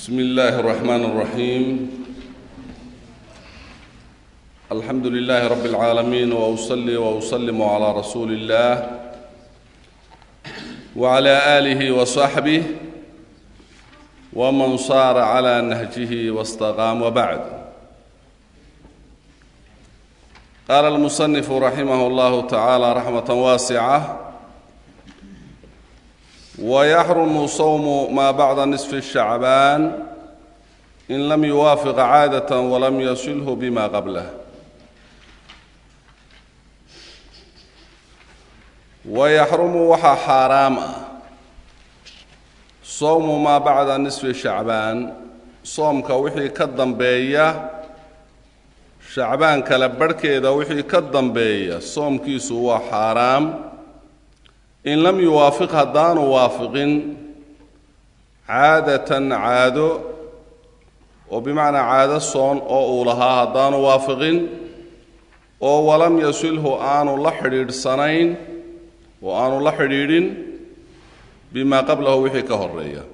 بسم الله الرحمن الرحيم الحمد لله رب العالمين واصلي واسلم على رسول الله وعلى اله وصحبه ومن صار على نهجه واستقام وبعد قال المصنف رحمه الله تعالى رحمه واسعه ويحرم صوم ما بعد نصف الشعبان إن لم يوافق عادة ولم يصله بما قبله ويحرم وxa xaaraam ah sowmu maa bacda nisfi shacbaan soomka wixii ka dambeeya shacbaan kala barhkeeda wixii ka dambeeya soomkiisu waa xaaraam in lam yuwaafiq haddaanu waafiqin caadatan caado oo bimacnaa caado soon oo uu lahaa haddaanu waafiqin oo walam yasilhu aanu la xidhiidhsanayn oo aanu la xidhiidhin bimaa qablahu wixii ka horeeya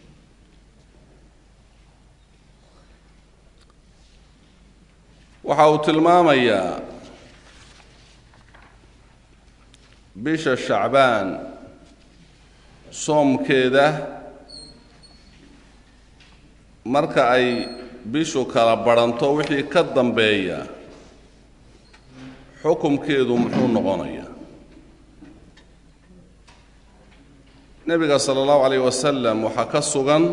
waxa uu tilmaamayaa bisha shacbaan soomkeeda marka ay bishu kala badhanto wixii ka dambeeya xukumkeedu muxuu noqonayaa nebiga sala allahu calayh wasalam waxaa ka sugan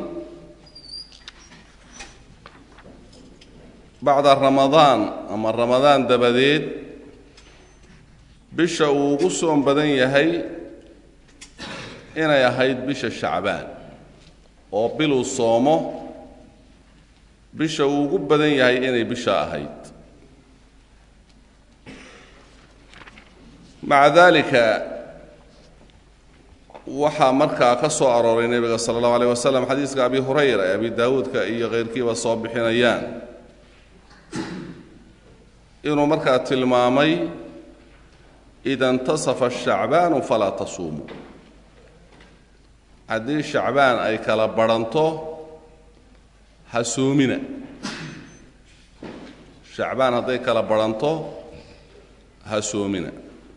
bacda ramadaan ama ramadaan dabadeed bisha uu ugu soom badan yahay inay ahayd bisha shacbaan oo biluu soomo bisha uu ugu badan yahay inay bisha ahayd maca daalika waxaa markaa ka soo arooray nebiga sala allahu alayh wasalam xadiiska abi hurayra ee abi daawuudka iyo keyrkiiba soo bixinayaan inuu markaa tilmaamay ida intasafa shacbaanu falaa tasuumu haddii shacbaan ay kala badhanto ha soomina shacbaan hadday kala badhanto ha soomina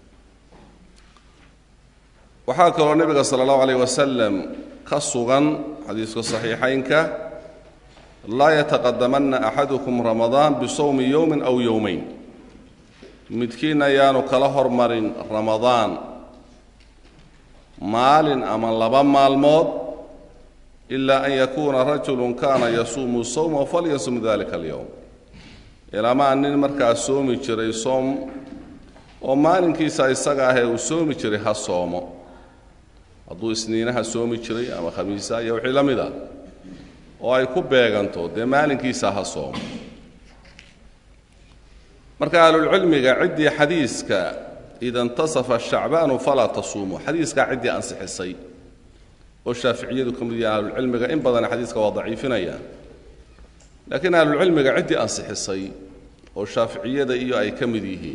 waxaa kaloo nebiga sala allahu alayh wasalam ka sugan xadiiska saxiixaynka laa yataqadamanna axadukum ramadaan bisawmi yowmin aw yowmayn midkiin ayaanu kala hormarin ramadaan maalin ama laba maalmood ilaa an yakuuna rajulun kaana yasuumu sawma falyasum dalika alyowm ilaamaa nin markaa soomi jiray soom oo maalinkiisa isaga ahee uu soomi jiray ha soomo hadduu isniinaha soomi jiray ama khamiisa iyo wixii la mid ah oo ay ku beeganto dee maalinkiisa ha soomo marka ahlulcilmiga ciddii xadiiska ida intasafa shacbaanu falaa tasuumu xadiiskaa ciddii ansixisay oo shaaficiyadu ka mid yaha ahlulcilmiga in badan xadiiska waa daciifinayaan laakiin ahlulcilmiga ciddii ansixisay oo shaaficiyada iyo ay ka mid yihiin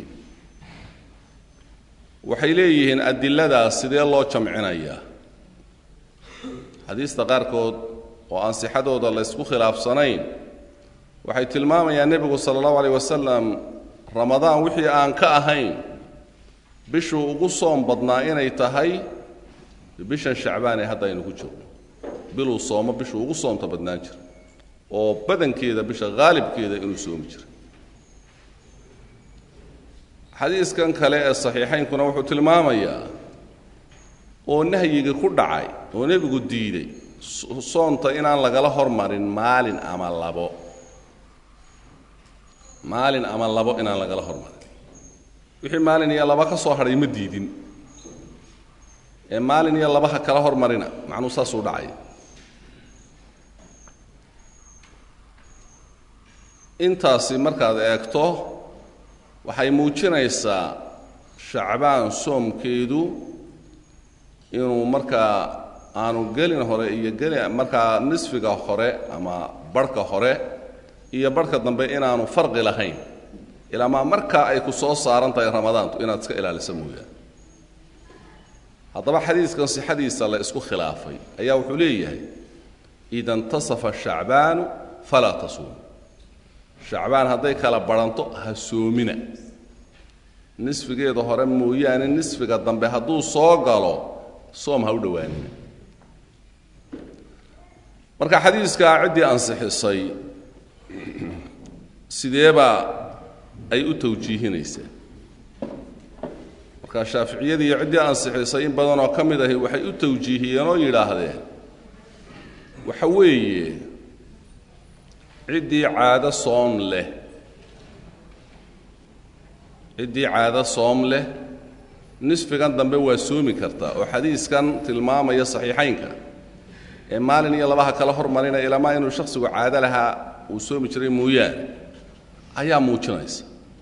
waxay leeyihiin adiladaas sidee loo jamcinayaa xadiista qaarkood oo ansixadooda la ysku khilaafsanayn waxay tilmaamayaan nebigu sala allahu alayh wasalam ramadaan wixii aan ka ahayn bishuu ugu soom badnaa inay tahay bishan shacbaan ee hadda aynu ku jirno biluu soomo bishuu ugu soomta badnaan jira oo badankeeda bisha haalibkeeda inuu soomi jiray xadiiskan kale ee saxiixaynkuna wuxuu tilmaamayaa oo nahyiga ku dhacay oo nebigu diiday soonta inaan lagala hormarin maalin ama labo maalin ama labo inaan lagala hormarin wixii maalin iyo laba ka soo hadhay ma diidin ee maalin iyo laba ha kala hormarina macnuu saasuu dhacay intaasi markaad eegto waxay muujinaysaa shacbaan soomkeedu inuu markaa aanu gelin hore iyo geli markaa nisfiga hore ama barhka hore iyo barhka dambe inaanu farqi lahayn ilaamaa markaa ay ku soo saaran tahay ramadaantu inaad iska ilaalisa mooyaan haddaba xadiiskan sixadiisa la isku khilaafay ayaa wuxuu leeyahay ida intasafa shacbaanu falaa tasuum shacbaan hadday kala badhanto ha soomina nisfigeeda hore mooyaane nisfiga dambe hadduu soo galo soom ha u dhowaanina marka xadiiskaa ciddii ansixisay sideebaa ay u tawjiihinaysaa marka shaaficiyadii iyo ciddii ansixisay in badanoo ka mid ahi waxay u tawjiihiyeen oo yidhaahdeen waxa weeye ciddii caado soom leh ciddii caado soom leh nisfigan dambe waa soomi kartaa oo xadiiskan tilmaamaya saxiixaynka ee maalin iyo labaha kala hormarinaya ilamaa inuu shakhsigu caado lahaa uu soomi jiray mooyaane ayaa muujinaysa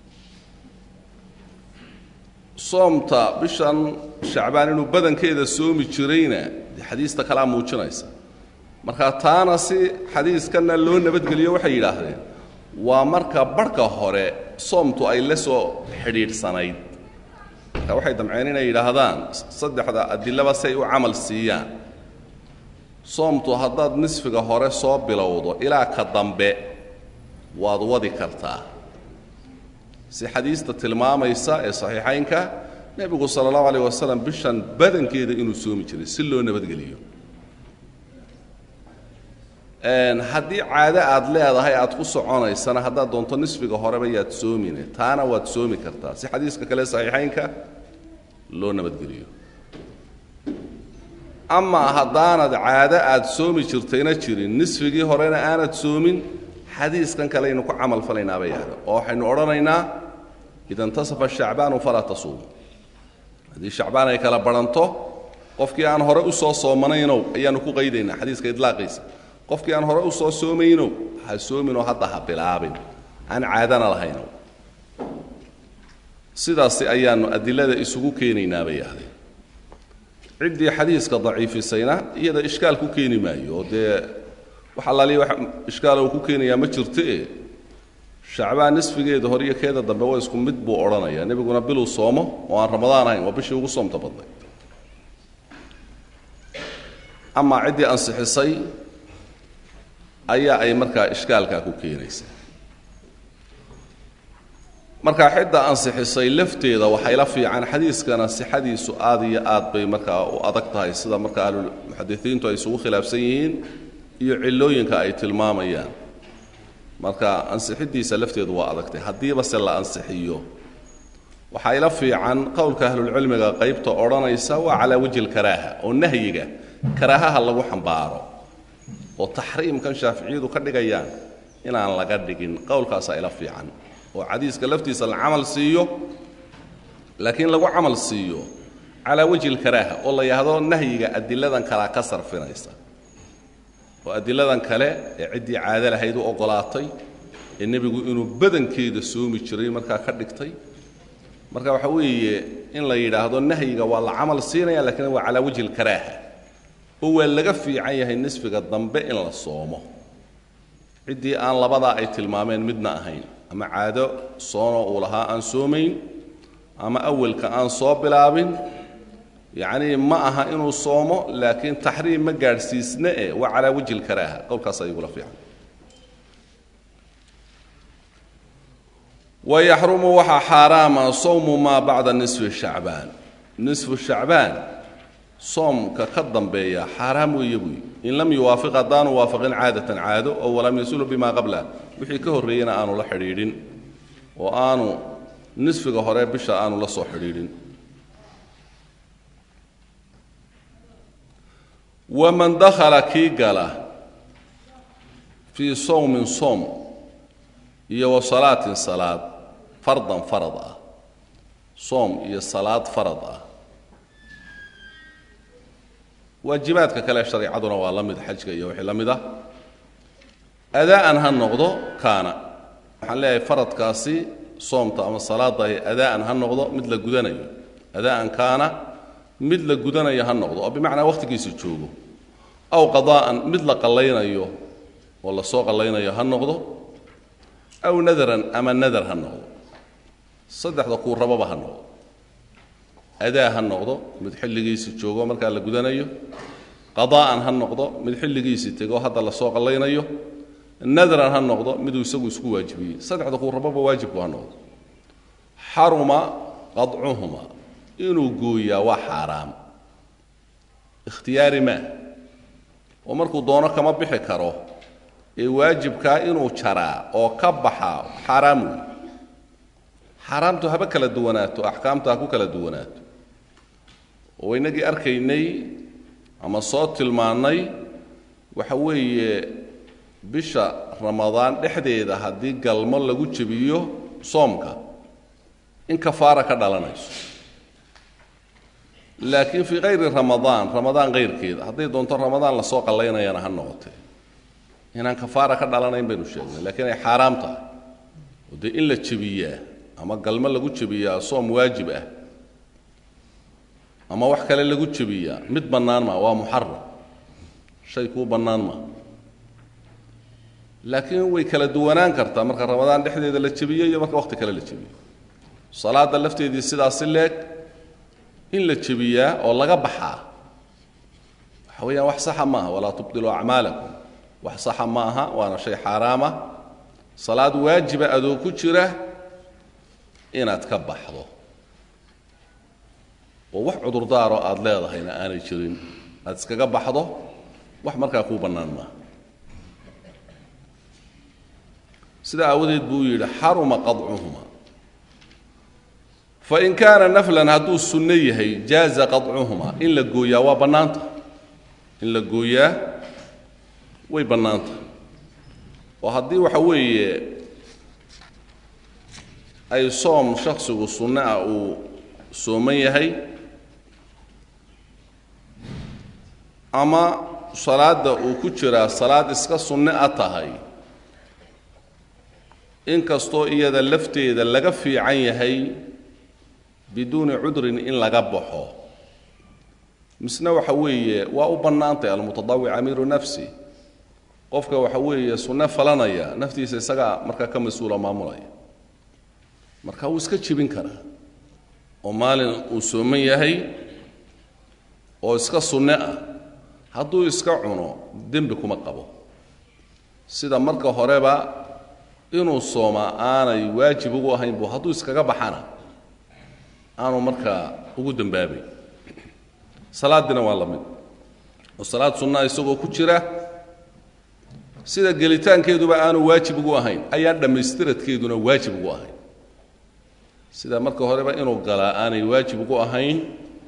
soomta bishan shacbaan inuu badankeeda soomi jirayna dee xadiista kalea muujinaysa marka taana si xadiiskanna loo nabadgeliyo waxay yidhaahdeen waa marka barhka hore soomtu ay la soo xidhiidhsanayd marka waxay damceen inay yidhaahdaan saddexda adilaba si ay u camal siiyaan soomtu haddaad nisfiga hore soo bilowdo ilaa ka dambe waad wadi kartaa si xadiista tilmaamaysa ee saxiixaynka nebigu sala allahu alayh wasalam bishan badankeeda inuu soomi jiray si loo nabadgeliyo haddii caado aad leedahay aad ku soconaysana haddaad doonto nisfiga horeba yaad soomine taana waad soomi kartaa si xadiiska kale saxiixaynka loo nabadgeliyo amaa haddaanad caado aad soomi jirtayna jirin nisfigii horena aanad soomin xadiiskan kaleaynu ku camal falaynaa bay yahda oo waxaynu odhanaynaa ida intasafa shacbaanu falaa tasuumu haddii shacbaan ay kala badhanto qofkii aan hore u soo soomanaynow ayaannu ku qaydaynaa xadiiska idlaaqiisa qofkii aan hore u soo soomaynow ha soominoo hadda ha bilaabin aan caadana lahaynow sidaasi ayaannu adilada isugu keenaynaa bay yahdeen ciddii xadiiska daciifisayna iyada ishkaal ku keeni maayo oo dee wax allaaliya wax ishkaala uu ku keenayaa ma jirtoe shacbaan nisfigeeda hore iyo keeda dambe waa isku mid buu odhanayaa nebiguna biluu soomo oo aan ramadaan ahayn waa bishii ugu soomta badnay amaa ciddii ansixisay ayaa ay markaa ishkaalkaa ku keenaysaa markaa xidda ansixisay lafteeda waxay la fiican xadiiskana sixadiisu aad iyo aad bay markaa u adag tahay sida marka ahlumuxadisiintu ay isugu khilaafsan yihiin iyo cillooyinka ay tilmaamayaan marka ansixiddiisa lafteedu waa adagtay haddiiba se la ansixiyo waxaa ila fiican qowlka ahlulcilmiga qaybta odhanaysa waa calaa wejhi lkaraaha oo nahyiga karaahaha lagu xambaaro oo taxriimkan shaaficiyadu ka dhigayaan inaan laga dhigin qowlkaasaa ila fiican oo xadiiska laftiisa la camal siiyo laakiin lagu camal siiyo calaa wejhi lkaraaha oo la yidhaahdo nahyiga adiladan kalea ka sarfinaysa oo adiladan kale ee ciddii caado lahayd u oggolaatay ee nebigu inuu badankeeda soomi jiray markaa ka dhigtay marka waxa weeye in la yidhaahdo nahyiga waa la camal siinaya lakiin waa calaa wejhi lkaraaha oo waa laga fiican yahay nisfiga dambe in la soomo ciddii aan labadaa ay tilmaameen midna ahayn ama caado soonoo uu lahaa aan soomayn ama awalka aan soo bilaabin yacnii ma aha inuu soomo laakiin taxriim ma gaadhsiisna e waa calaa wejhi lkaraaha qowlkaas ayagula fiican wayaxrumu waxaa xaaraama sawmu maa bacda nisfi shacbaan nisfu shacbaan soomka ka dambeeya xaaraam weeye buy in lam yuwaafiq haddaanu waafaqin caadatan caado oo walam yasulu bimaa qablah wixii ka horreeyena aanu la xidhiidhin oo aanu nisfiga hore bisha aanu la soo xidhiidhin waman dakhala kii gala fii sawmin soom iyo wa salaatin salaad fardan farad ah soom iyo salaad farad ah waajibaadka kale shareicaduna waa la mid xajka iyo wixii la mid ah adaa'an ha noqdo kaana waxaan leeyahay faradkaasi soomta ama salaadahi adaa'an ha noqdo mid la gudanayo adaa'an kaana mid la gudanayo ha noqdo oo bimacnaa wakhtigiisa joogo aw qadaa'an mid la qallaynayo oo la soo qallaynayo ha noqdo aw nadaran ama nadar ha noqdo saddexda kuu rababa ha noqdo adaa ha noqdo mid xilligiisa joogo markaa la gudanayo qadaa'an ha noqdo mid xilligiisii tego hadda lasoo qallaynayo nadran ha noqdo miduu isagu isku waajibiyey saddexda kuu rababa waajibku ha noqdo xaruma qadcuhuma inuu gooyaa waa xaaraam ikhtiyaari maa oo markuu doono kama bixi karo ee waajibkaa inuu jaraa oo ka baxaa xaaraam wey xaaraamtu haba kala duwanaato axkaamtu ha ku kala duwanaato oo inagii arkaynay ama soo tilmaannay waxa weeye bisha ramadaan dhexdeeda haddii galmo lagu jebiyo soomka in kafaara ka dhalanayso laakiin fii kayri ramadaan ramadaan kayrkeeda hadday doonto ramadaan lasoo qallaynayana ha noqotee inaan kafaara ka dhalanayn baynu sheegnay laakiin ay xaaraam tahay oo dee in la jebiyaa ama galmo lagu jebiyaa soom waajib ah ama wax kale lagu jebiyaa mid bannaan maa waa muxaram shay kuu bannaan maa laakiin way kala duwanaan kartaa marka ramadaan dhexdeeda la jebiyo iyo marka waqti kale la jebiyo salaadda lafteedii sidaasi leeg in la jebiyaa oo laga baxaa waxa weeyaan wax saxa maaha walaa tubdiluu acmaalakum wax saxa ma aha waana shay xaaraama salaad waajiba adoo ku jira inaad ka baxdo oo wax cudurdaaroo aada leedahayna aanay jirin aad iskaga baxdo wax markaa kuu bannaan maaha sidaa aawadeed buu yidhi xaruma qadcuhuma fain kaana naflan hadduu sunno yahay jaaza qadcuhuma in la gooyaa waa bannaanta in la gooyaa way bannaanta oo haddii waxa weeye ay soom shaksigu sunno ah uu sooman yahay ama salaadda uu ku jiraa salaad iska sunno a tahay inkastoo iyada lafteeda laga fiican yahay biduuni cudrin in laga baxo misna waxa weeye waa u bannaantay almutadawic amiiru nafsi qofka waxa weeye sunno falanaya naftiisa isagaa markaa ka mas-uula maamulaya marka wuu iska jibin karaa oo maalin uu sooman yahay oo iska sunne ah hadduu iska cuno dembi kuma qabo sida marka horeba inuu soomaa aanay waajib ugu ahayn bu hadduu iskaga baxana aanu markaa ugu dambaabay salaadiina waa la mid oo salaad sunnaa isagoo ku jira sida gelitaankeeduba aanu waajib ugu ahayn ayaan dhammaystiradkeeduna waajib ugu ahayn sida marka horeba inuu galaa aanay waajib ugu ahayn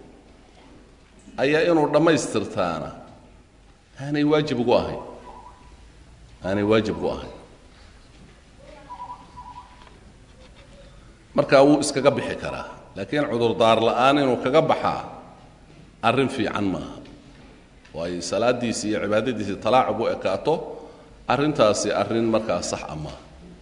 ayaa inuu dhammaystirtaana aanay waajib ugu ahayn aanay waajib ugu ahayn markaa wuu iskaga bixi karaa laakiin cudurdaar la'aan inuu kaga baxaa arrin fiican maaha oo ay salaadiisi iyo cibaadadiisii talaacub u ekaato arrintaasi arrin markaa sax a maaha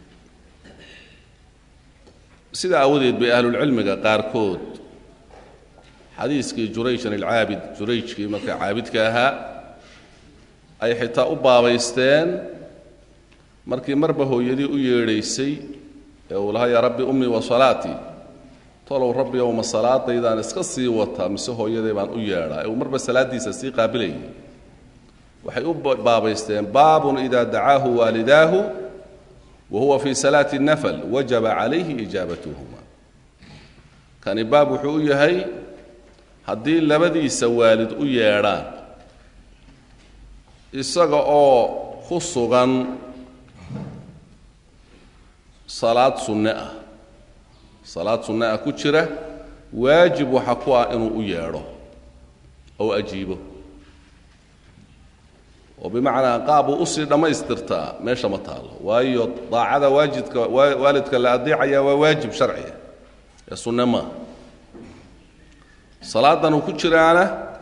sida aawadeed bay ahlulcilmiga qaarkood xadiiskii jurayjan alcaabid jurayjkii markaa caabidka ahaa ay xitaa u baabaysteen markii marba hooyadii u yeedhaysay ee uu lahaa yaa rabbi ummii wa salaatii tolow rabbi owma salaadaydaan iska sii wataa mise hooyaday baan u yeedhaa ee uu marba salaaddiisa sii qaabilayay waxay u baabaysteen baabun ida dacaahu waalidaahu wa huwa fii salaati nafl wajaba calayhi ijaabatuhuma kani baab wuxuu u yahay haddii labadiisa waalid u yeedhaan isaga oo ku sugan salaad sunne ah salaad sunne ah ku jira waajib waxa ku ah inuu u yeedho ou ajiibo oo bimacnaa qaabuu usii dhammaystirtaa meesha ma taallo waayo daacada waajidka waalidka la adeecaya waa waajib sharciya ee sunne maaha salaadan uu ku jiraana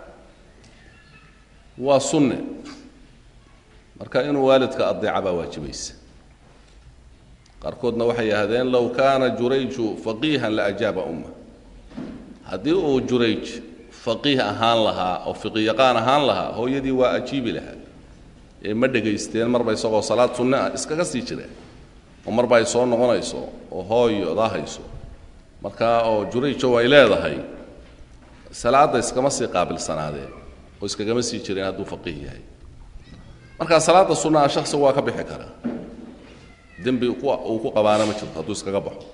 waa sunne marka inuu waalidka adeeca baa waajibaysa qaarkoodna waxay yidhahdeen low kaana jurayju faqiihan la ajaaba umma haddii uu jurayj faqiih ahaan lahaa oo fiqiyaqaan ahaan lahaa hooyadii waa ajiibi lahaa ee ma dhegaysteen marba isagoo salaad sunne ah iskaga sii jireen oo marba ay soo noqonayso oo hooyo daahayso markaa oo jurayjo ay leedahay salaadda iskama sii qaabilsanaadeen oo iskagama sii jireen hadduu faqiih yahay markaa salaada sunnaha shaksigu waa ka bixi karaa dembi uu ku qabaana ma jirto hadduu iskaga baxo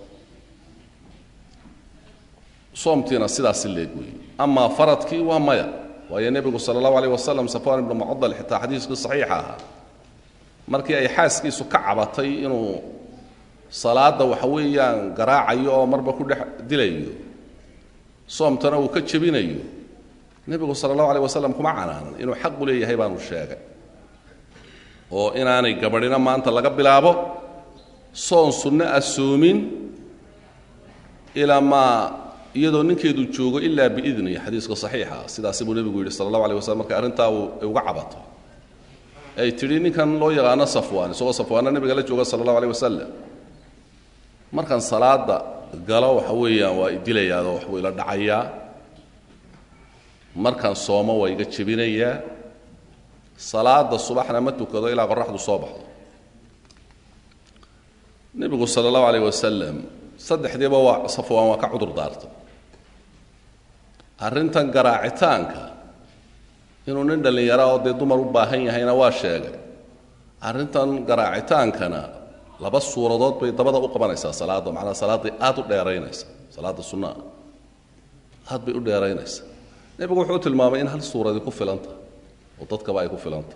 soomtiina sidaasi leeg weeye amaa faradkii waa maya waayo nebigu sala allahu alayh wasalam safwan ibnu mucadal xitaa xadiiskii saxiixa ahaa markii ay xaaskiisu ka cabatay inuu salaadda waxa weeyaan garaacayo oo marba ku dhex dilayo soomtana uu ka jebinayo nebigu sala allahu alayh wasalam kuma canaanan inuu xaq u leeyahay baanu sheegay oo inaanay gabadhina maanta laga bilaabo soon sunno ah soomin ilaa maa iyadoo ninkeedu joogo ilaa biidni xadiiska saxiixa sidaasi buu nebigu yidhi sala allahu alay waslam markay arrintaa ay uga cabato ay tidhi ninkan loo yaqaano safwaan isagoo safwaanna nebiga la jooga sala allahu alayh wasalam markan salaada galo waxa weeyaan waa idilayaadoo waxbuu ila dhacayaa markan soomo waa iga jebinayaa salaada subaxna ma tukado ilaa qoraxdu soo baxdo nebigu sala allahu alayh wasalam saddexdiiba waa safwaan waa ka cudur daartay arrintan garaacitaanka inuu nin dhallinyara oo dee dumar u baahan yahayna waa sheegay arrintan garaacitaankana laba suuradood bay dabada u qabanaysaa salaadda macnaa salaaddii aad u dheeraynaysa salaadda sunnaha aad bay u dheeraynaysaa nebigu wuxuu u tilmaamay in hal suuradii ku filanta oo dadkaba ay ku filanta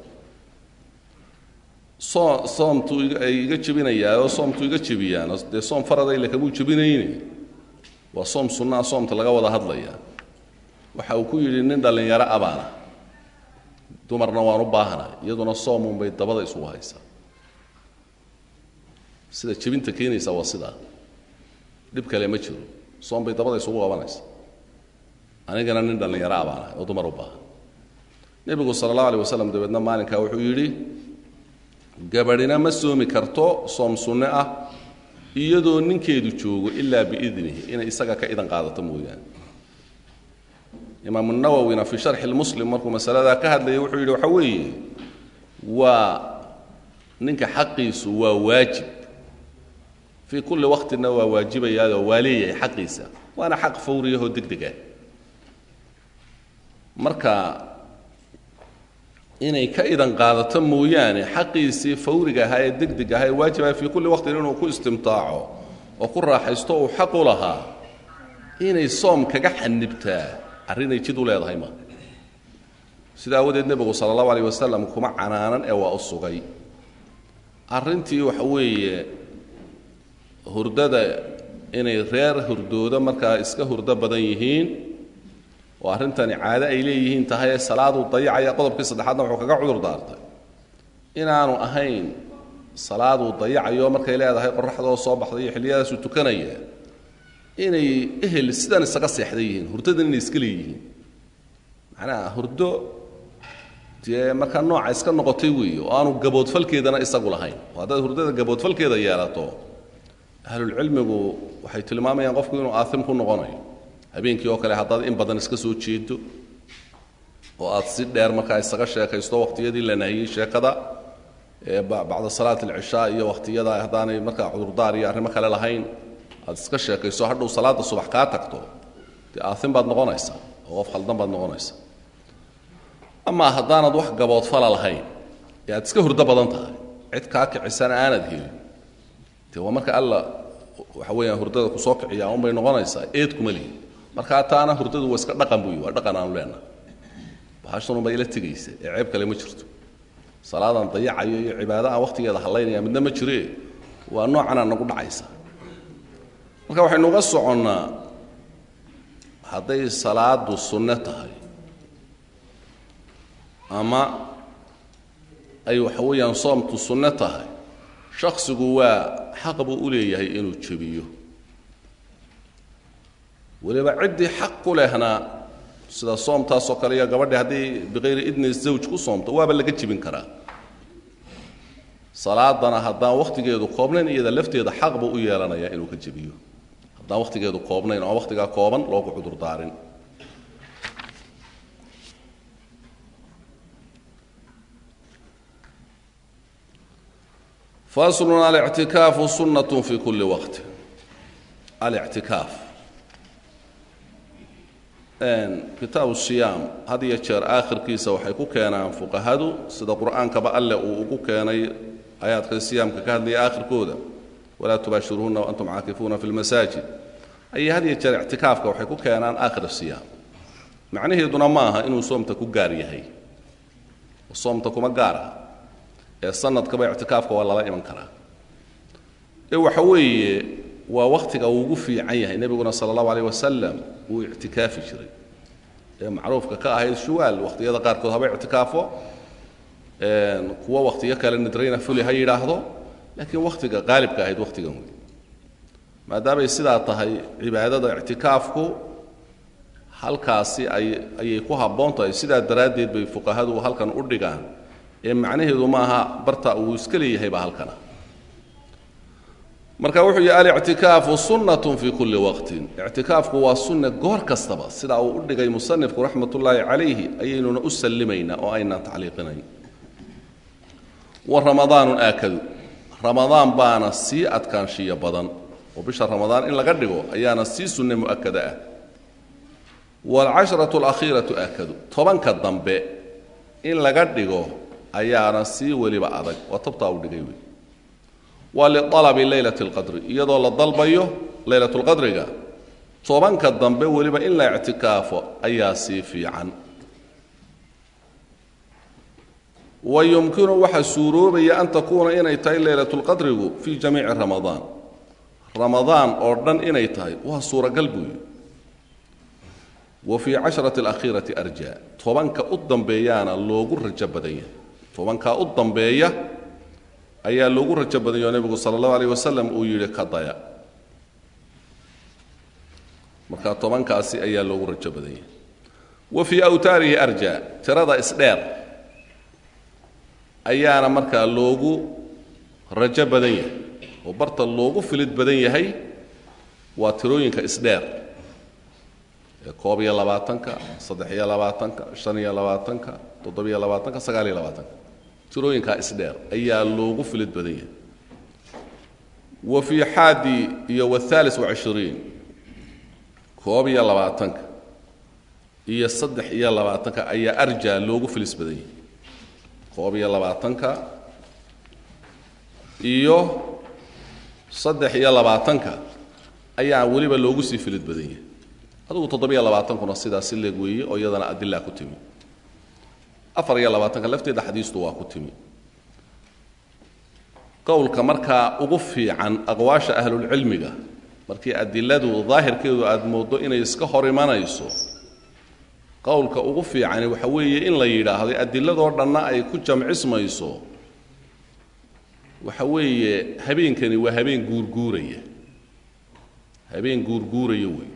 soo soomtu ay iga jebinayaa oo soomtu iga jebiyaan dee soom faradayle kamuu jebinayni waa soom sunnaa soomta laga wada hadlayaa waxa uu ku yidhi nin dhallinyaro abaana dumarna waan u baahanay iyaduna soomun bay dabada isugu haysaa sida jebinta keenaysa waa sidaa dhib kale ma jiro soom bay dabada isugu qabanaysa anigana nin dhallinyaro abaana oo dumar u baahan nebigu sala allahu alay wasalam dabeedna maalinkaa wuxuu yidhi gabadhina ma soomi karto soom sunne ah iyadoo ninkeedu joogo ilaa biidnihi inay isaga ka idan qaadato mooyaane imaamu nawowina fii sharxi lmuslim markuu masaladaa ka hadlayay wuxuu yidhi waxa weeye waa ninka xaqiisu waa waajib fii kulli waqtina waa waajibayaadoo waa leeyahay xaqiisa waana xaq fawriyahoo deg deg ah marka inay ka idan qaadato mooyaane xaqiisii fawriga ahaa ee deg deg ahaa ee waajibaha fii kulli waqtin inuu ku istimtaaco oo ku raaxaysto uu xaq u lahaa inay soom kaga xanibtaa arrinay jid u leedahay ma sida aawadeed nebigu sala allahu alayh wasalam kuma canaanan ee waa u sugay arrintii waxa weeye hurdada inay reer hurdooda markaa iska hurdo badan yihiin oo arrintani caado ay leeyihiin tahay ee salaaduu dayacaya qodobkii saddexaadna wuxuu kaga cudur daartay inaanu ahayn salaaduu dayacayo markay leedahay qoraxdoo soo baxday iyo xilliyadaasuu tukanaya inay ehel sidan isaga seexday yihiin hurdadan inay iska leeyihiin macnaha hurdo dee markaa nooca iska noqotay weeye oo aanu gaboodfalkeedana isagu lahayn oo haddaad hurdada gaboodfalkeeda yeelato ahlulcilmigu waxay tilmaamayaan qofku inuu aaim ku noqonayo habeenkii oo kale haddaad in badan iska soo jeedo oo aad si dheer markaa isaga sheekaysto waqtiyadii la nahiyey sheekada ee bacda salaat alcishaa iyo waqtiyada haddaanay markaa cudurdaar iyo arrimo kale lahayn aad iska sheekayso hadhow salaada subax kaa tagto dee aaim baad noqonaysaa oo qof khaldan baad noqonaysaa amaa haddaanad wax gaboodfala lahayn ee aad iska hurdo badan tahay cid kaa kicisana aanad helin dee waa marka alla waxa weeyaan hurdada kusoo kiciyaa unbay noqonaysaa eed kuma lihin markaa taana hurdadu waa iska dhaqan buy waa dhaqan aanu leenaha bahashanunbaa ila tegaysa ee ceeb kale ma jirto salaadaan dayacayo iyo cibaado aan wakhtigeeda hallaynaya midna ma jiree waa noocanaa nagu dhacaysa marka waxaynu uga soconnaa hadday salaadu sunno tahay ama ay waxa weeyaan soomtu sunno tahay shaksigu waa xaq buu u leeyahay inuu jebiyo weliba ciddii xaq ku lehna sida soomtaasoo kale iyo gabadhi haddii biqayri idni zawj ku soomto waaba laga jebin karaa salaadana haddaan wakhtigeedu koobnayn iyada lafteeda xaq buu u yeelanayaa inuu ka jebiyo haddaan wakhtigeedu koobnayn oo wakhtigaa kooban loogu cudur daarin faslun alictikaafu sunnatun fi kulli waqti alictikaaf kitaabu siyaam had iyo jeer aakhirkiisa waxay ku keenaan fuqahadu sida qur'aankaba alle uu ugu keenay aayaadka siyaamka ka hadlaya aakhirkooda walaa tubaashiruuhuna waantum caakifuuna fi lmasaajid ayay had iyo jeer ictikaafka waxay ku keenaan aakhir siyaam macnaheeduna ma aha inuu soomta ku gaar yahay soomta kuma gaar aha ee sanadkaba ictikaafka waa lala iman karaa ee waxa weeye waa wakhtiga uu ugu fiican yahay nebiguna sala allahu alayh wasalam wuu ictikaafi jiray ee macruufka ka ahayd shuwaal wakhtiyada qaarkood haba ictikaafo kuwo wakhtiyo kale nidrayna fuli ha yidhaahdo laakiin wakhtiga qaalibka ahayd wakhtigan wey maadaamay sidaa tahay cibaadada ictikaafku halkaasi ay ayay ku habboon tahay sidaa daraaddeed bay fuqahadu halkan u dhigaan ee macnaheedu maaha barta uu iska leeyahayba halkana marka wuxuu yihi alictikaafu sunnatun fii kulli waqtin ictikaafku waa sunne goor kastaba sidaa uu u dhigay musanifku raxmat ullaahi calayhi ayaynuna u sallimaynaa oo aynaan tacliiqinayn wa ramadaanun aakadu ramadaan baana sii adkaanshiyo badan oo bisha ramadaan in laga dhigo ayaana sii sunne mu'akada ah waalcashratu alakhiiratu aakadu tobanka dambe in laga dhigo ayaana sii weliba adag waa tabtaa u dhigay wey waa lialabi leylati alqadri iyadoo la dalbayo leylatulqadriga tobanka dambe weliba in la ictikaafo ayaa sii fiican wa yumkinu waxaa suuroobaya an takuuna inay tahay leylatulqadrigu fii jamiici ramadaan ramadaan oo dhan inay tahay waa suuragal buuyi wa fii casharati alakhiirati arjaa tobanka u dambeeyaana loogu rajo badan yahay tobankaa u dambeeya ayaa loogu rajo badanyao nebigu sala allahu alayh wasalam uu yidhi ka daya markaa tobankaasi ayaa loogu rajo badan yahay wa fii awtaarihi arjaa tirada isdheer ayaana markaa loogu rajo badan yahay oo barta loogu filid badan yahay waa tirooyinka isdheer ee koob iyo labaatanka saddex iyo labaatanka shan iyo labaatanka toddobiyo labaatanka sagaal iyo labaatanka tirooyinkaa isdheer ayaa loogu filid badan yahay wa fii xaadi iyo wathaalis wacishiriin koob iyo labaatanka iyo saddex iyo labaatanka ayaa arjaa loogu filis badan yahay koob iyo labaatanka iyo saddex iyo labaatanka ayaa weliba loogu sii filid badan yahay adugu toddobiyo labaatankuna sidaasi leeg weeye oo iyadana adilaa ku timi afar iyo labaatanka lafteeda xadiistu waa ku timi qowlka markaa ugu fiican aqwaasha ahlulcilmiga markii adiladu daahirkeedu aada mooddo inay iska hor imanayso qowlka ugu fiicani waxa weeye in la yidhaahdo adiladoo dhanna ay ku jamcismayso waxa weeye habeenkani waa habeen guurguuraya habeen guurguuraya wey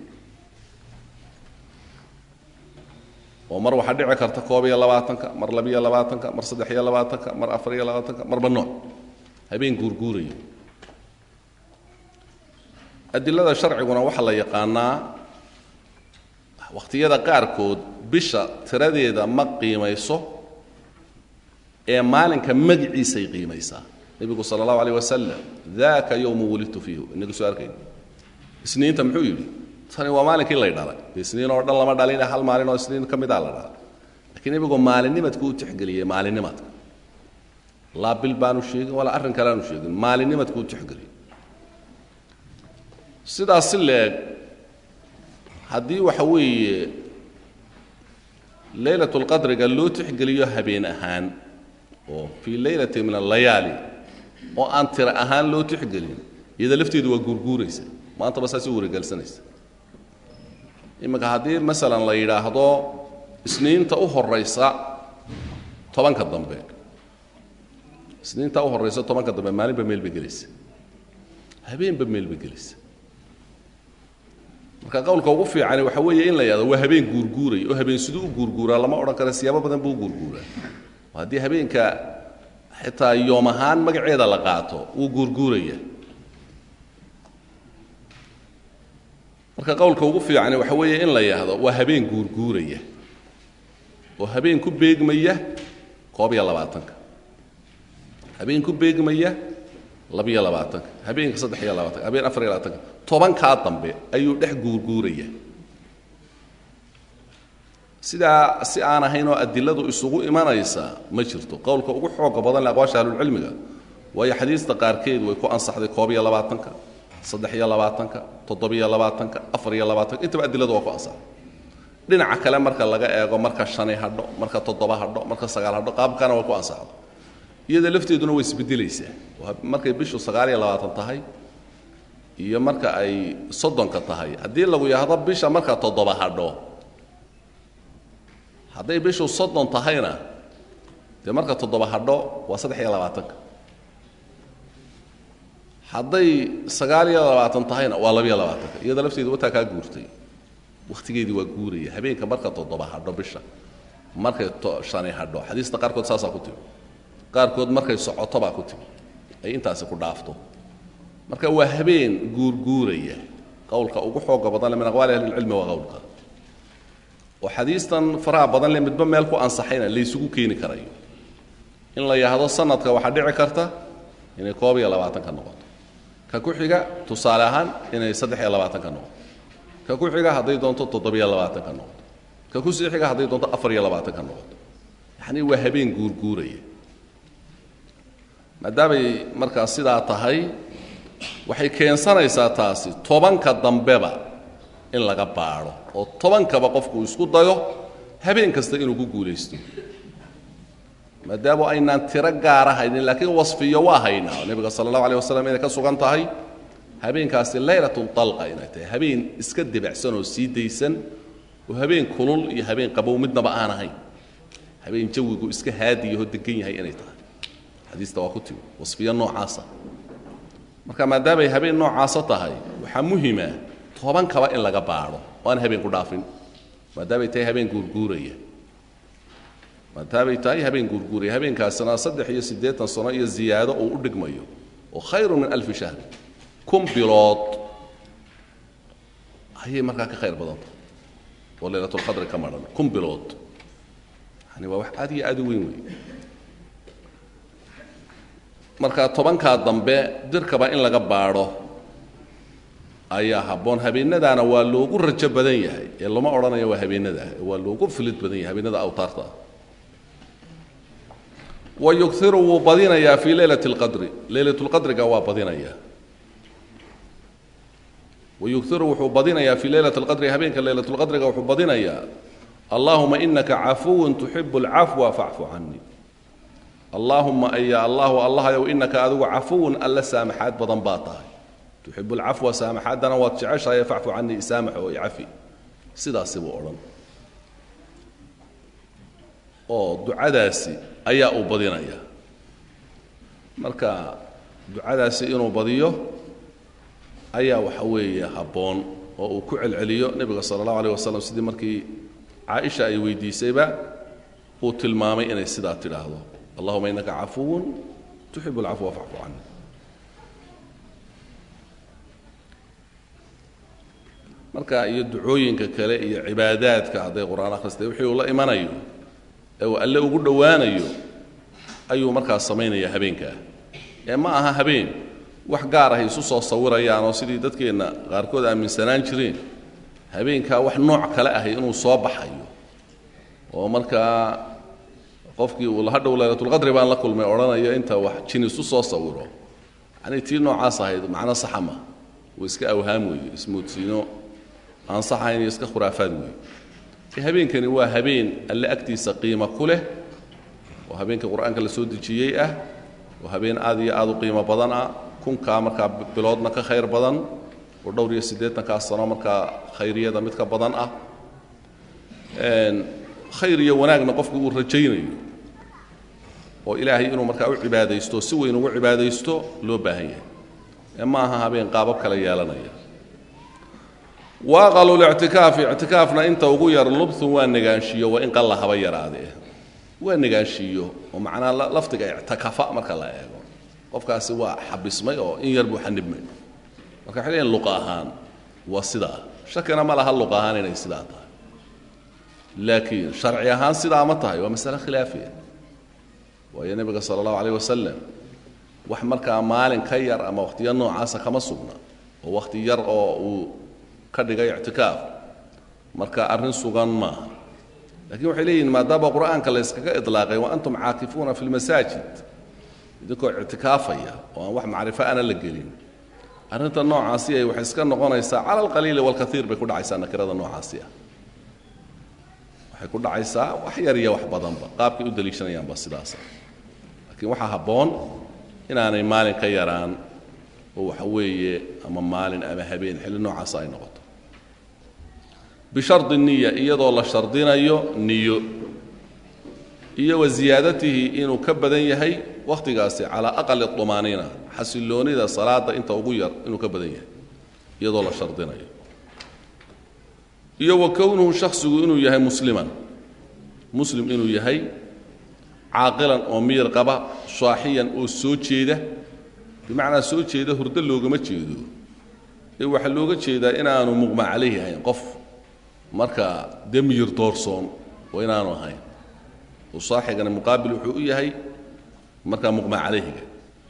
oo mar waxaa dhici karta koob iyo labaatanka mar labiyo labaatanka mar saddex iyo labaatanka mar afar iyo labaatanka marba nooc habeen guurguuraya adilada sharciguna waxaa la yaqaanaa wakhtiyada qaarkood bisha tiradeeda ma qiimayso ee maalinka magiciisay qiimaysaa nebigu sala allahu alayh wasalam daaka yowmu wulidtu fiihu inaga soo arkayn isniinta muxuu yidhi tani waa maalinkii lay dhalay isniin oo dhan lama dhalin hal maalin oo isniin ka midaa la dhalay lakiin nebigu maalinnimadku u tixgeliyey maalinnimadka laa bil baanu sheegin walaa arrin kale aanu sheegin maalinnimadku u tixgeliyey sidaas si leeg haddii waxa weeye leylatulqadriga loo tixgeliyo habeen ahaan oo fii leylati min allayaali oo aan tira ahaan loo tixgelin iyada lafteedu waa guurguuraysa maantaba saasay warigelsanaysa iminka haddii masalan la yidhaahdo isniinta u horaysa tobanka dambe isniinta u horaysa tobanka dambe maalinba meel bay gelaysa habeenba meel bay gelaysa marka qowlka ugu fiicani waxa weeye in la yidhahdo waa habeen guurguuray oo habeen siduu u guurguuraa lama odhan karo siyaabo badan buu u guurguuraa haddii habeenka xitaa yoom ahaan magaceeda la qaato wuu guurguuraya marka qowlka ugu fiicani waxa weeye in la yidhaahdo waa habeen guurguuraya oo habeen ku beegmaya koob iyo labaatanka habeen ku beegmaya labiyo labaatanka habeenka saddex iyo labaatanka habeen afar iyo labaatanka tobankaa dambe ayuu dhex guurguuraya sidaa si aan ahayn oo adiladu isugu imanaysa ma jirto qowlka ugu xooga badan le aqwaasha ahlulcilmiga waayo xadiista qaarkeed way ku ansaxday koob iyo labaatanka saddex iyo labaatanka toddobiyo labaatanka afar iyo labaatanka intaba adiladu waa ku ansaxday dhinaca kale marka laga eego marka shani hadho marka toddoba hadho marka sagaal hadho qaabkana way ku ansaxdo iyada lafteeduna way isbedelaysaa markay bishu sagaal iyo labaatan tahay iyo marka ay soddonka tahay haddii lagu yahdo bisha marka toddoba hadho hadday bishu soddon tahayna dee marka toddoba hadho waa saddex iyo labaatanka hadday sagaal iyo labaatan tahayna waa labiyo labaatanka iyada lafteedu wataa kaa guurtay wakhtigeedii waa guuraya habeenka marka toddoba hadho bisha markay shani hadho xadiista qaarkood saasaa ku timi qaarkood markay socoto baa ku timi ay intaasi ku dhaafto marka waa habeen guurguuraya qowlka ugu xooga badan le min aqwaali ahlilcilmi waa qowlka oo xadiistan faraha badan le midba meel ku ansaxayna laysugu keeni karayo in la yahdo sanadka waxaa dhici karta inay koob iyo labaatan ka noqoto ka ku xiga tusaale ahaan inay saddex iyo labaatan ka noqoto ka ku xiga hadday doonto toddobiyo labaatan ka noqoto ka ku sii xiga hadday doonto afar iyo labaatan ka noqoto yacnii waa habeen guurguuraya maadaamay markaas sidaa tahay waxay keensanaysaa taasi tobanka dambeba in laga baadho oo tobankaba qofku isku dayo habeen kasta inuu ku guulaysto maadaama aynaan tiro gaara haynin laakiin wasfiyo waa haynaa nebiga sala allahu aleh wasalam inay ka sugan tahay habeenkaasi laylatun dalqa inay tahay habeen iska debacsan oo sii daysan oo habeen kulul iyo habeen qabow midnaba aan ahayn habeen jawigu iska haadiyahoo degan yahay inay tahay xadiista waa ku timi wasfiyo noocaasa marka maadaamay habeen noocaasa tahay waxaa muhima tobankaba in laga baadho oo aan habeen ku dhaafin maadaamay tahay habeen guurguuraya maadaamay tahay habeen guurguuraya habeenkaasina saddex iyo siddeetan sano iyo ziyaado uu u dhigmayo oo khayrun min alfi shahr kun bilood ayay markaa ka khayr badanta oo laylatulqadri ka madhan kun bilood yani waa wax aad iyo aad u weyn wey marka tobankaa dambe dirkaba in laga baadho ayaa habboon habeenadaana waa loogu rajo badan yahay ee lama odhanayo waa habeenada waa loogu filid badan yahay habeenada awtaarta ah wa yugiru wuu badinayaa fii leylati اlqadri leylatulqadriga waa badinayaa wayugiru wuxuu badinayaa fii leylati اlqadri habeenka leylatulqadriga wuxuu badinayaa allahuma inaka cafuwun tuxibu اlcafwa facfu canii allaahuma aya allahu allahayow inaka adigu cafuwun alla saamaxaad badan baa tahay tuxibu lcafwa saamaxaaddana waad jeceshahay facfu canii isaamax oo icafi sidaasi buu odhan oo ducadaasi ayaa uu badinaya marka ducadaasi inuu badiyo ayaa waxa weeye habboon oo uu ku celceliyo nebiga sala allahu aleyh wasalam sidii markii caaisha ay weydiisayba uu tilmaamay inay sidaa tidhaahdo allahuma inaka cafuwun tuxibu alcafwa facfu cani marka iyo ducooyinka kale iyo cibaadaadka hadday qur-aan akhristay wixii uu la imanayo ee uu alle ugu dhowaanayo ayuu markaas samaynaya habeenkaa ee ma aha habeen wax gaar ah isu soo sawirayaan oo sidii dadkeenna qaarkood aaminsanaan jireen habeenkaa wax nooc kale ahay inuu soo baxayo oo markaa qofkii uu hadhow laylatulqadri baan la kulmay odhanayo inta wax jin isu soo sawiro yanii tii noocaas ahayd macno saxa ma uu iska awhaam weeye ismoodsiino aan sax ahayn iyo iska khuraafaad weeye habeenkani waa habeen alle agtiisa qiimo ku leh oo habeenka qur-aanka la soo dejiyey ah oo habeen aad iyo aad u qiimo badan ah kunkaa markaa biloodna ka khayr badan oo dhowr iyo siddeetankaa sano markaa khayriyada mid ka badan ah khayr iyo wanaagna qofku uu rajaynayo oo ilaahay inuu markaa u cibaadaysto si weyn ugu cibaadaysto loo baahan yahay ee ma aha habeen qaabab kale yeelanaya waaqalu lictikaafi ictikaafna inta ugu yar lubthun waa negaanshiyo waa in qalla haba yaraadee waa negaanshiiyo oo macnaa lafdiga ictikafa marka la eego qofkaasi waa xabismay oo in yar buu xanibmay marka waxay leeyihin luqa ahaan waa sidaa shakina ma laha luqa ahaan inay sidaa tahay laakiin sharci ahaan sidaa ma tahay waa masale khilaafiya waayo nebiga sala allahu alayh wasalam wax markaa maalin ka yar ama wakhtiyo noocaasa kama sugna oo wakhti yar oo uu ka dhigay ictikaaf marka arrin sugan maaha lakin waxay leeyihin maadaama qur'aanka la yskaga ilaaqay wa antum caakifuuna fi lmasaajid idinkoo ictikaafaya oo aan wax macrifo ana la gelin arrinta noocaasi ay waxay iska noqonaysaa cala alqaliili walkaiir bay ku dhacaysaa nakirada noocaasi ah waxay ku dhacaysaa wax yar iyo wax badanba qaabkay u daliishanayaanba sidaasa laakiin waxaa habboon inaanay maalin ka yaraan oo waxa weeye ama maalin ama habeen xilli noocaasa ay noqoto bishardi niya iyadoo la shardinayo niyo iyo wa ziyaadatihi inuu ka badan yahay wakhtigaasi calaa aqali طumaaniina xasiloonida salaada inta ugu yar inuu ka badan yahay iyadoo la shardinayo iyo wa kownuhu shaksigu inuu yahay musliman muslim inuu yahay caaqilan oo miyir qaba shaaxiyan oo soo jeeda bimacnaa soo jeeda hurdo loogama jeedo ee waxaa looga jeedaa inaanu muqma calayhi ahayn qof markaa dee miyir doorsoon oo inaanu ahayn oo saaxigana muqaabil wuxuu u yahay markaa muqma calayhiga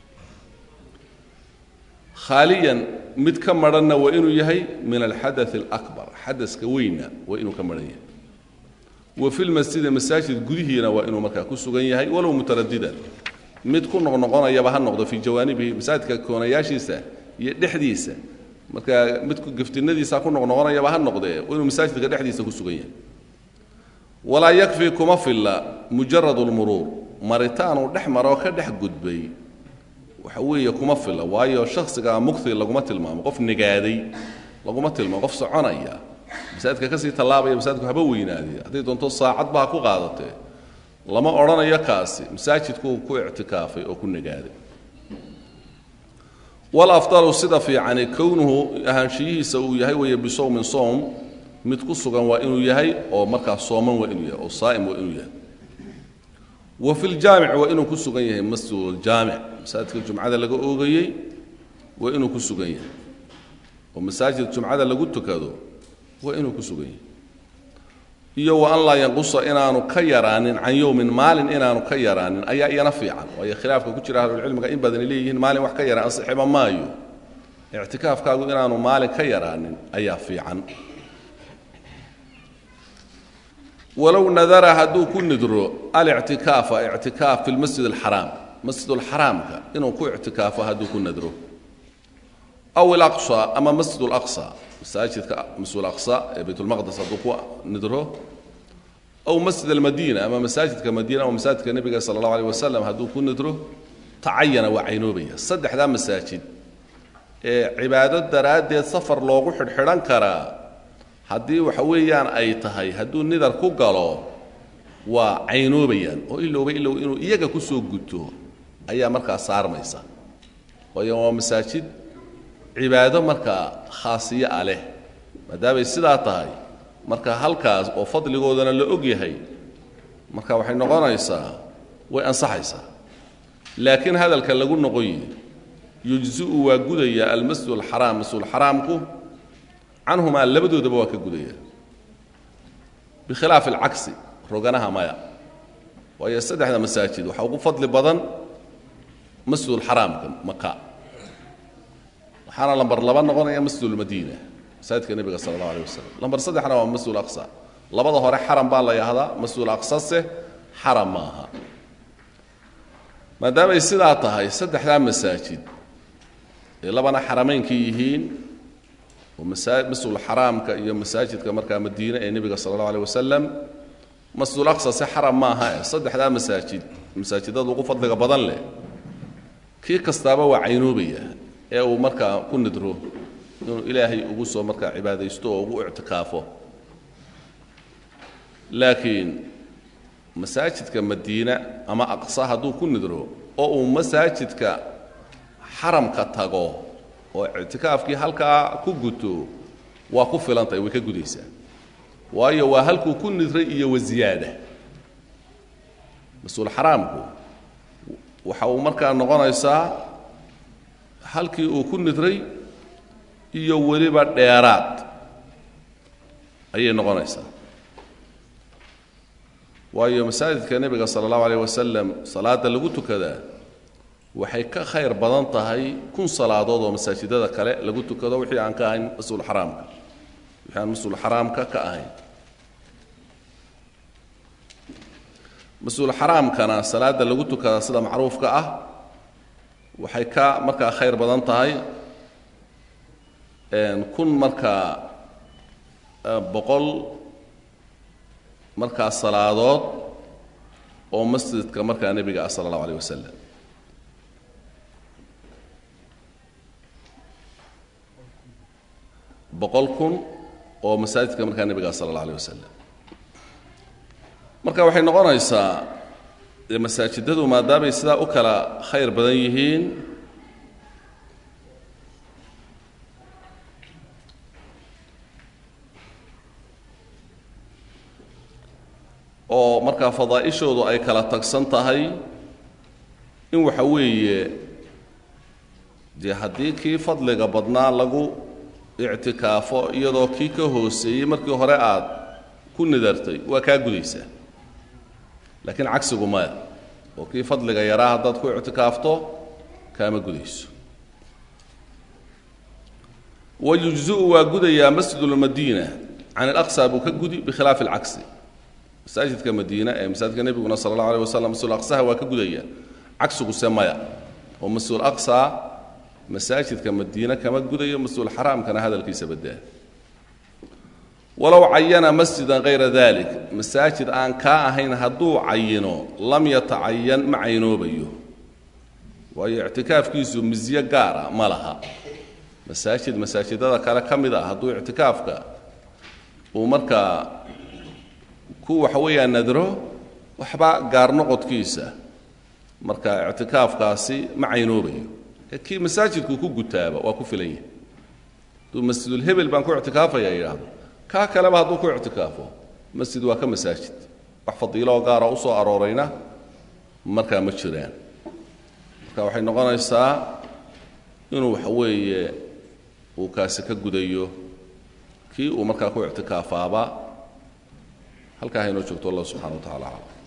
khaaliyan mid ka madhanna waa inuu yahay min alxadaث اlأkbar xadaska weynna waa inuu ka madhan yahay wa fi lmasjidi masaajid gudihiina waa inuu markaa ku sugan yahay walow mutaradidan mid ku noqnoqonayaba ha noqdo fii jawaanibihi masaajidka koonayaashiisa iyo dhexdiisa markaa mid geftinadiisa ku noqnoqonayaba ha noqdee waa inuu masaajidka dhexdiisa ku sugan yahay walaa yakfi kuma filla mujarad اlmuruur maritaanuu dhex maroo ka dhex gudbay waxa weeye kuma filla waayo shaksigaa mukti laguma tilmaamo qof negaaday laguma tilmaamo qof soconaya masaajidka kasii tallaabaya masaajidku haba weynaadee hadday doonto saacadba ha ku qaadatee lama odhanayo kaasi masaajidkuu ku ictikaafay oo ku negaaday walafdalu sida fiicani kownuhu ahaanshiyihiisa uu yahay weeye bisowmin soom mid ku sugan waa inuu yahay oo markaa sooman waa inuu yahay oo saa'im waa inuu yahay wa fi ljaamic waa inuu ku sugan yahay masjiduljaamic masaajidka jumcada laga oogayey waa inuu ku sugan yahay oo masaajid jumcada lagu tukado waa inuu ku sugan yahay iyo wa an laa yanqusa inaanu ka yaraanin can yowmin maalin inaanu ka yaraanin ayaa iyana fiican waayo khilaafka ku jira ahlulcilmiga in badani leeyihiin maalin wax ka yaraan ansixiba maayo ictikaafkaagu inaanu maalin ka yaraanin ayaa fiican walow nadara hadduu ku nidro alictikaafa ictikaaf fi lmasjid alxaraam masjidulxaraamka inuu ku ictikaafo hadduu ku nadro aw ilaqsa ama masjid alaqsa masaajidka masjid alaqsa ee baytulmaqdes hadduu ku nidro aw masjid almadiina ama masaajidka madiina ama masaajidka nebiga sala allahu aleyh wasalam hadduu ku nidro tacayana waa caynoobaya saddexdaa masaajid ee cibaado daraaddeed safar loogu xidhxidhan karaa haddii waxa weeyaan ay tahay hadduu nidar ku galo waa caynoobayaan oo ilowba ilow inuu iyaga ku soo guto ayaa markaa saarmaysa waayo waa masaajid cibaado markaa khaasiyo ah leh maadaamay sidaa tahay marka halkaas oo fadligoodana la og yahay marka waxay noqonaysaa way ansaxaysaa laakiin hadalka lagu noqoyi yujzi'u waa gudaya almasjid alxaraam masjidulxaraamku canhumaa labadoodaba waa ka gudaya bikhilaafi alcagsi roganaha maya waayo saddexda masaajid waxaa ugu fadli badan masjidulxaraamka maka waxaana lambar laba noqonaya masjidulmadiina masaajidka nebiga sala allahu aleh wasalam lambar saddexna waa masjidul aqsa labada hore xaram baa la yahdaa masjidul aqsase xaram maaha maadaamay sidaa tahay saddexdaa masaajid ee labana xaramaynkii yihiin oo masjidulxaraamka iyo masaajidka markaa madiine ee nebiga sala allahu aleh wasalam masjidul aqsa se xaram maaha e saddexdaa masaajid masaajidada ugu fadliga badan leh kii kastaaba waa caynoobaya ee uu markaa ku nidro inuu ilaahay ugu soo markaa cibaadaysto oo ugu ictikaafo laakiin masaajidka madiina ama aqsa hadduu ku nidro oo uu masaajidka xaramka tago oo ictikaafkii halkaa ku guto waa ku filantahay way ka gudaysaa waayo waa halkuu ku nidray iyo waziyaada mas-uul xaraamku waxa uu markaa noqonaysaa halkii uu ku nidray iyo weliba dheeraad ayay noqonaysaa waayo masaajidka nebiga sala allahu alayh wasalam salaadda lagu tukadaa waxay ka khayr badan tahay kun salaadood oo masaajidada kale lagu tukado wixii aan ka ahayn mas-uul xaraamka wixii aan mas-uul xaraamka ka ahayn mas-uul xaraamkana salaada lagu tukada sida macruufka ah waxay ka markaa khayr badan tahay kun markaa boqol markaa salaadood oo masjidka markaa nebiga ah sala allahu alayh wasalam boqol kun oo masaajidka markaa nebiga ah sala allah alayh wasalam marka waxay noqonaysaa dee masaajidadu maadaamay sidaa u kala khayr badan yihiin oo markaa fadaa'ishoodu ay kala tagsan tahay in waxa weeye dee haddii kii fadliga badnaa lagu ictikaafo iyadoo kii ka hooseeyey markii hore aad ku nidartay waa kaa gudaysaa laakiin cagsigu maya oo kii fadliga yaraa haddaad ku ictikaafto kaama gudayso wayujzi'u waa gudayaa masjidulmadiina can alaqsa buu ka gudi bikhilaafi alcagsi masaajidka madiina ee masaajidka nebiguna sala allahu alيh wasalam masjid aqsaha waa ka gudaya cagsiguse maya oo masjid aqsa masaajidka madiine kama gudayo masjid xaraamkana hadalkiisa badaa walow cayana masjidan hayra dalik masaajid aan kaa ahayn hadduu cayino lam yatacayan ma caynoobayo waayo ictikaafkiisu misyo gaara ma laha masaajid masaajidada kale ka mid ah hadduu ictikaafka uu markaa ku waxa weeyaan nadro waxba gaar noqodkiisa marka ictikaafkaasi ma caynoobayo kii masaajidku ku gutaaba waa ku filan yahay hadduu masjidulhebel baan ku ictikaafaya yidhaahdo kaa kaleba hadduu ku ictikaafo masjid waa ka masaajid wax fadiiloo gaara u soo aroorayna markaa ma jiraan marka waxay noqonaysaa inuu waxa weeye uu kaasi ka gudayo kii uu markaa ku ictikaafaaba halkaa haynoo joogto allah subxana wa tacala aclam